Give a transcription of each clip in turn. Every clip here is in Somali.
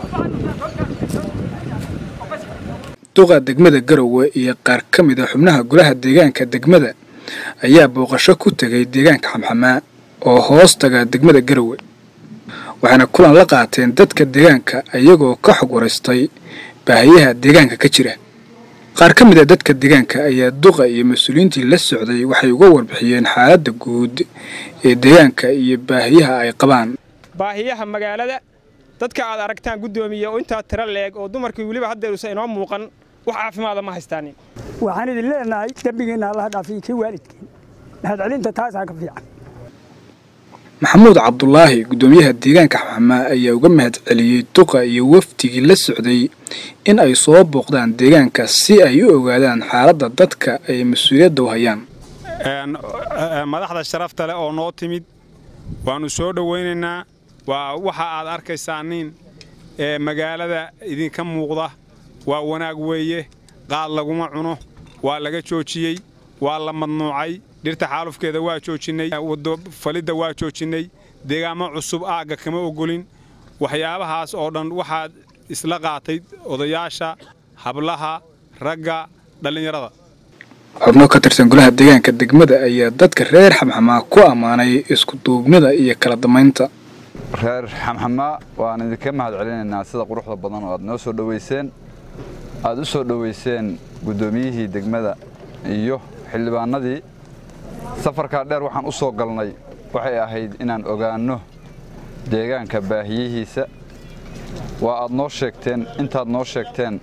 duqa degmada garowe iyo qaar ka mid a xubnaha golaha deegaanka degmada ayaa booqasho ku tegay deegaanka xamxamaa oo hoos taga degmada garowe waxayna kulan la qaateen dadka deegaanka iyagoo ka xog waraystay baahiyaha deegaanka ka jira qaar ka mid a dadka deegaanka ayaa duqa iyo mas-uuliyiintii la socday waxay uga warbixiyeen xaaladda guud ee deegaanka iyo baahiyaha ay qabaan baahiyaha magaalada dadka aad aragtaan guddoomiye oo intaa tiro leeg oo dumarkii weliba haddeerusa inoo muuqan wax caafimaada ma haystaanin waxaan idin leenahay dembigeenna allaha dhaafiyo kii waalidkeen mahadcelinta taasaa ka fiican maxamuud cabdulaahi guddoomiyaha deegaanka xamxamaa ayaa uga mahad celiyey duqa iyo wafdigii la socday in ay soo booqdaan deegaanka si ay u ogaadaan xaaladda dadka ay mas-uuliyadda u hayaan madaxda sharafta leh oo noo timid waannu soo dhowaynaynaa waa waxa aad arkaysaaniin ee magaalada idinka muuqda waa wanaag weeye qaad laguma cuno waa laga joojiyey waa la madnuucay dhirta xaalufkeeda waa joojinnay waddo falidda waa joojinnay deegaamo cusub aagga kama oggolin waxyaabahaas oo dhan waxaad isla qaatay odayaasha hablaha ragga dhallinyarada xubno ka tirsan golaha deegaanka degmada ayaa dadka reer xamxamaa ku ammaanay isku duubnida iyo kala damaynta reer xamxamaa waan idinka mahad celinaynaa sida quruxda badan oo aad noo soo dhowayseen aad u soo dhowayseen guddoomiyihii degmada iyo xildhibaanadii safarkaa dheer waxaan u soo galnay waxay ahayd inaan ogaanno deegaanka baahiyihiisa waa aad noo sheegteen intaad noo sheegteen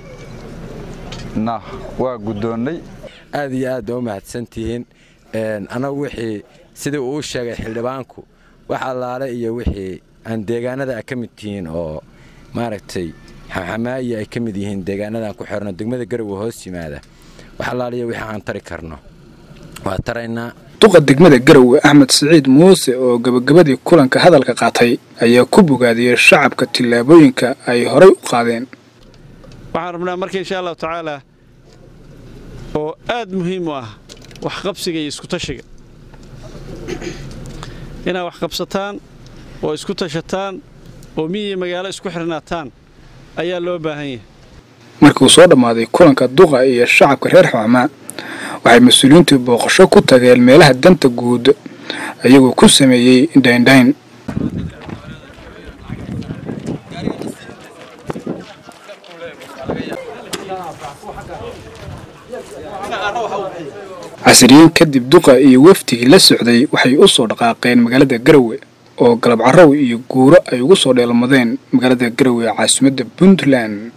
na waa guddoonnay aad iyo aad baa u mahadsantihiin annagu wixii sidii uu sheegay xildhibaanku wax allaale iyo wixii aan deegaanada a ka mid tihiin oo maaragtay xamxamaayi ay ka mid yihiin deegaanadaan ku xirno degmada garowe hoos yimaada wax allaaliyo wixii aan tari karno waa taraynaa duqa degmada garowe axmed siciid muuse oo gabagabadii kulanka hadalka qaatay ayaa ku bogaadiyey shacabka tillaabooyinka ay horay u qaadeen waxaan rabnaa marka insha allahu tacaalaa oo aad muhiim u ah waxqabsiga iyo iskutashiga inaad wax qabsataan oo isku tashataan oo miyiiyo magaalo isku xirnaataan ayaa loo baahan yahay markii uu soo dhammaaday kulanka duqa iyo shacabka reer xamamaa waxay mas-uuliyiintu booqasho ku tageen meelaha danta guud ayagoo ku sameeyey indhaindhayn casriyiin kadib duqa iyo wafdigii la socday waxay u soo dhaqaaqeen magaalada garowe oo galab carrow iyo guuro ay ugu soo dheelmadeen magaalada garowe caasimadda puntland